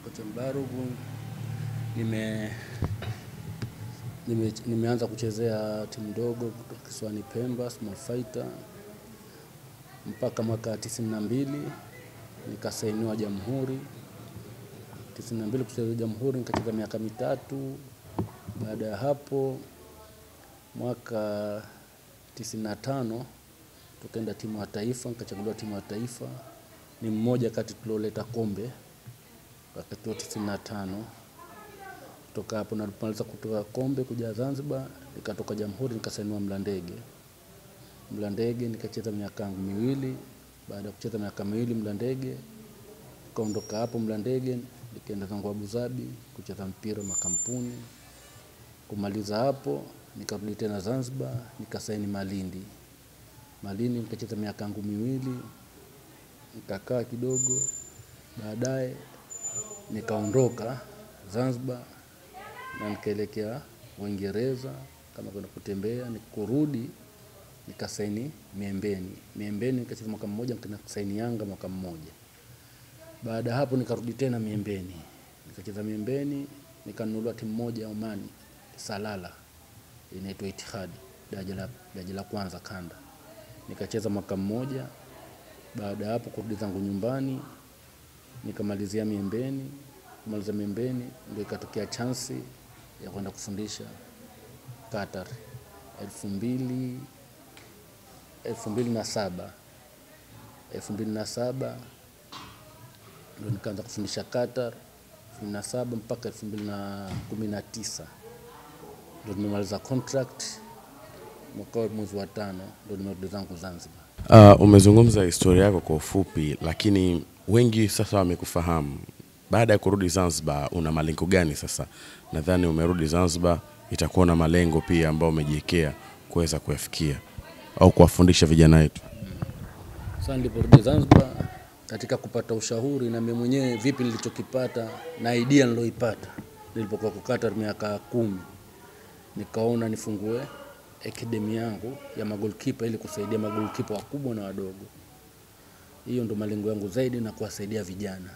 Kocha Mbarugu nime, nime, nimeanza kuchezea timu ndogo kutoka kisiwani Pemba, Small Fighter mpaka mwaka tisini na mbili nikasainiwa Jamhuri. tisini na mbili kucheza Jamhuri nikacheza miaka mitatu. Baada ya hapo mwaka tisini na tano tukaenda timu ya taifa, nikachaguliwa timu ya taifa. Ni mmoja kati tulioleta kombe wakati wa tisini na tano. Kutoka hapo nalipomaliza kutoka kombe kuja Zanzibar, nikatoka Jamhuri nikasainiwa Mlandege. Mlandege nikacheza miaka yangu miwili. Baada ya kucheza miaka miwili Mlandege, nikaondoka hapo Mlandege nikaenda zangu Abu Dhabi kucheza mpira makampuni. Kumaliza hapo nikarudi tena Zanzibar nikasaini Malindi. Malindi nikacheza miaka yangu miwili, nikakaa kidogo, baadaye nikaondoka Zanzibar na nikaelekea Uingereza kama kwenda kutembea. Nikurudi nikasaini Miembeni. Miembeni nikacheza mwaka mmoja, nikasaini Yanga mwaka mmoja. Baada ya hapo nikarudi tena Miembeni, nikacheza Miembeni, nikanunuliwa timu moja ya Omani, Salala, inaitwa Itihad, daraja la daraja la kwanza kanda. Nikacheza mwaka mmoja. Baada ya hapo kurudi zangu nyumbani, nikamalizia Miembeni. Kumaliza Miembeni ndio ikatokea chansi ya kwenda kufundisha Qatar elfu mbili elfu mbili na saba elfu mbili na saba ndo nikaanza kufundisha Qatar elfu mbili na saba mpaka elfu mbili na kumi na tisa ndo nimemaliza contract mwaka wa mwezi wa tano ndo nimerudi zangu Zanzibar. Uh, umezungumza historia yako kwa ufupi, lakini wengi sasa wamekufahamu. Baada ya kurudi Zanzibar, una malengo gani sasa? Nadhani umerudi Zanzibar, itakuwa na malengo pia ambayo umejiwekea kuweza kuyafikia au kuwafundisha vijana wetu. Sasa niliporudi Zanzibar katika kupata ushauri na mimi mwenyewe vipi nilichokipata na idea niloipata nilipokuwa kwa Qatar miaka kumi, nikaona nifungue academy yangu ya magolkipa ili kusaidia magolkipa wakubwa na wadogo. Hiyo ndo malengo yangu zaidi, na kuwasaidia vijana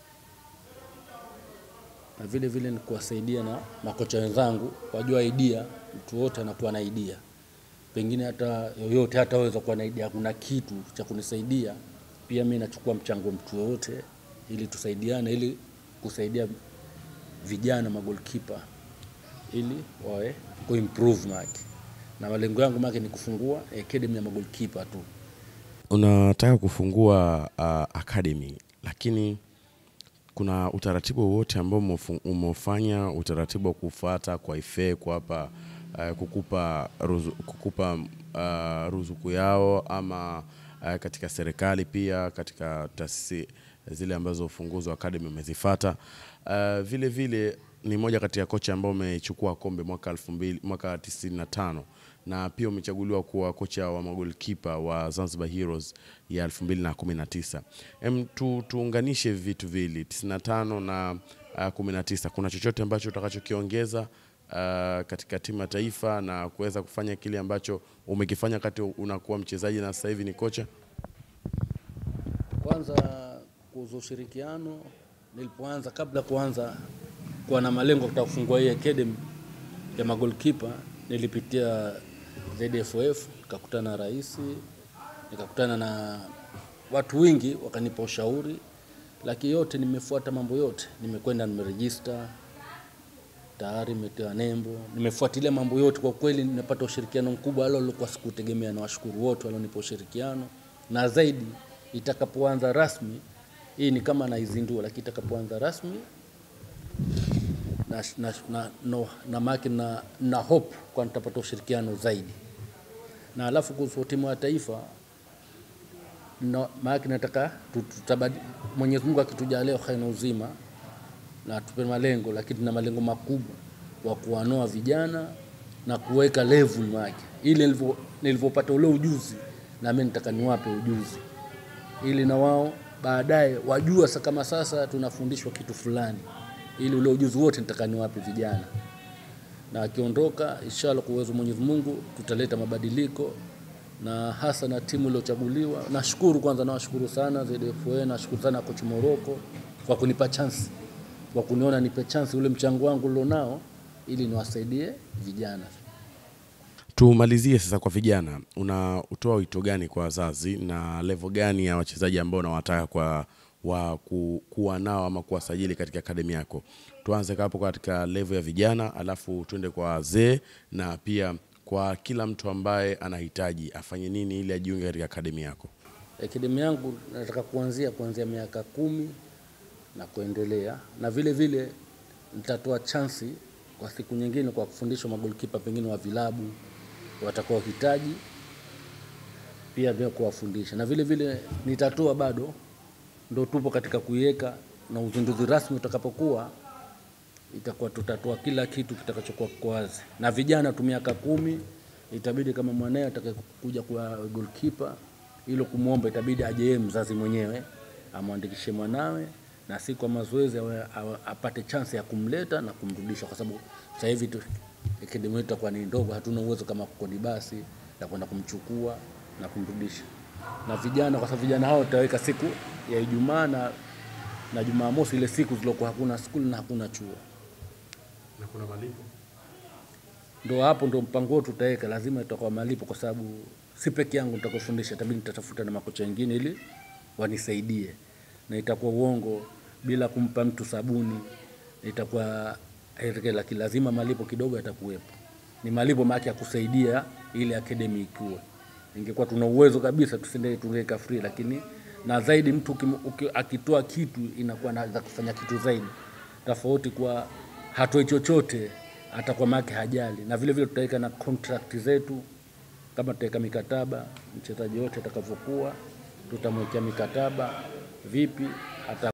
na vile vile ni kuwasaidia na makocha wenzangu wajua idea. Mtu wote anakuwa na idea, pengine hata yoyote hataweza kuwa na idea, kuna kitu cha kunisaidia pia. Mimi nachukua mchango mtu yoyote, ili tusaidiane, ili kusaidia vijana magolkipa ili wawe kuimprove maki, na malengo yangu maki ni kufungua academy ya magolkipa tu. Unataka kufungua uh, academy, lakini kuna utaratibu wowote ambao umefu- umeufanya utaratibu wa kufuata kwa ife kuwapa uh, kukupa, ruzu, kukupa uh, ruzuku yao ama uh, katika serikali pia katika taasisi zile ambazo ufunguzi wa academy umezifata. Uh, vile vile ni moja kati ya kocha ambao umechukua kombe mwaka 2000 mwaka 95 na pia umechaguliwa kuwa kocha wa magolikipa wa Zanzibar Heroes ya 2019. Em, tu, tuunganishe vitu vili 95 na uh, 19. Kuna chochote ambacho utakachokiongeza uh, katika timu ya taifa na kuweza kufanya kile ambacho umekifanya wakati unakuwa mchezaji na sasa hivi ni kocha? Kwanza kuhusu ushirikiano, nilipoanza kabla kuanza kuwa na malengo kutaka kufungua hii academy ya magolkipa, nilipitia ZFF, nikakutana na rais, nikakutana na watu wengi, wakanipa ushauri, lakini yote nimefuata mambo yote, nimekwenda nimerejista tayari nimetoa nembo, nimefuatilia mambo yote. Kwa kweli nimepata ushirikiano mkubwa, alo lilikuwa sikutegemea, na washukuru wote walionipa ushirikiano, na zaidi itakapoanza rasmi, hii ni kama naizindua, lakini itakapoanza rasmi na, na, na, no, na maki na, na hope kwa nitapata ushirikiano zaidi, na alafu kuhusu timu ya taifa na maana nataka tu- tutabadi Mwenyezi Mungu akitujalia uhai na uzima na tupe malengo, lakini tuna malengo makubwa wa kuwanoa vijana na kuweka level yake, ili nilivyo- nilivyopata ule ujuzi na mimi nitaka niwape ujuzi, ili na wao baadaye wajua sa kama sasa tunafundishwa kitu fulani, ili ule ujuzi wote nitaka niwape vijana, na akiondoka inshallah, kwa uwezo wa Mwenyezi Mungu tutaleta mabadiliko na hasa na timu iliyochaguliwa. Nashukuru kwanza, nawashukuru sana ZFA, nashukuru sana coach Moroko kwa kunipa chance kwa kuniona nipe chance ule mchango wangu ulionao ili niwasaidie vijana. Tumalizie sasa kwa vijana, unatoa wito gani kwa wazazi na level gani ya wachezaji ambao unawataka kwa wa ku, kuwa nao ama kuwasajili katika akademi yako? Tuanze hapo katika level ya vijana, alafu tuende kwa wazee na pia kwa kila mtu ambaye anahitaji afanye nini ili ajiunge katika akademi yako. Akademi yangu nataka kuanzia kuanzia miaka kumi na kuendelea, na vile vile nitatoa chansi kwa siku nyingine kwa kufundishwa magolikipa pengine wa vilabu watakaohitaji pia vya kuwafundisha, na vile vile nitatoa bado, ndo tupo katika kuiweka na uzinduzi rasmi utakapokuwa, itakuwa tutatoa kila kitu kitakachokuwa kwa wazi, na vijana tu miaka kumi itabidi kama mwanae atakakuja kuwa goalkeeper, hilo kumwomba itabidi aje yeye mzazi mwenyewe amwandikishe mwanawe na si kwa mazoezi awe- awe- apate chance ya kumleta na kumrudisha, kwa sababu sasa hivi tu akademi yetu itakuwa ni ndogo, hatuna uwezo kama kukodi basi la kwenda kumchukua na kumrudisha. Na vijana, kwa sababu vijana hao tutaweka siku ya Ijumaa na na Jumamosi, ile siku zilokuwa hakuna skuli na hakuna chuo, Na kuna malipo? ndo hapo ndo mpango wetu tutaweka, lazima itakuwa malipo, kwa sababu si peke yangu nitakufundisha, itabidi nitatafuta na makocha wengine ili wanisaidie, na itakuwa uongo bila kumpa mtu sabuni, itakuwa haiwezekani, lakini lazima malipo kidogo yatakuwepo. Ni malipo maana ya kusaidia ile academy ikue. Ingekuwa tuna uwezo kabisa tusende tungeweka free, lakini na zaidi mtu ukim- uki- akitoa kitu inakuwa anaweza kufanya kitu zaidi, tofauti kwa hatoi chochote atakuwa make hajali, na vile vile tutaweka na contract zetu kama tutaweka mikataba, mchezaji wote atakavyokuwa tutamwekea mikataba vipi ata